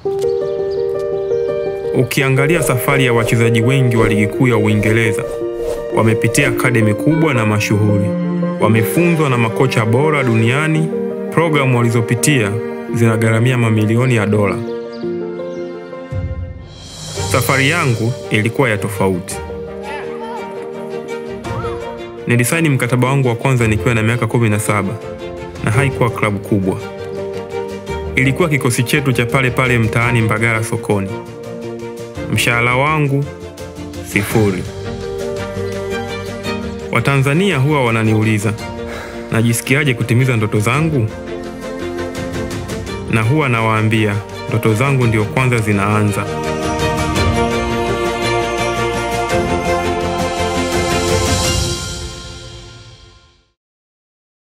Ukiangalia safari ya wachezaji wengi wa ligi kuu ya Uingereza, wamepitia akademi kubwa na mashuhuri, wamefunzwa na makocha bora duniani. Programu walizopitia zinagharamia mamilioni ya dola. Safari yangu ilikuwa ya tofauti. Nilisaini mkataba wangu wa kwanza nikiwa na miaka 17 na haikuwa klabu kubwa, ilikuwa kikosi chetu cha pale pale mtaani Mbagala sokoni. Mshahara wangu sifuri. Watanzania huwa wananiuliza najisikiaje kutimiza ndoto zangu, na huwa nawaambia ndoto zangu ndio kwanza zinaanza.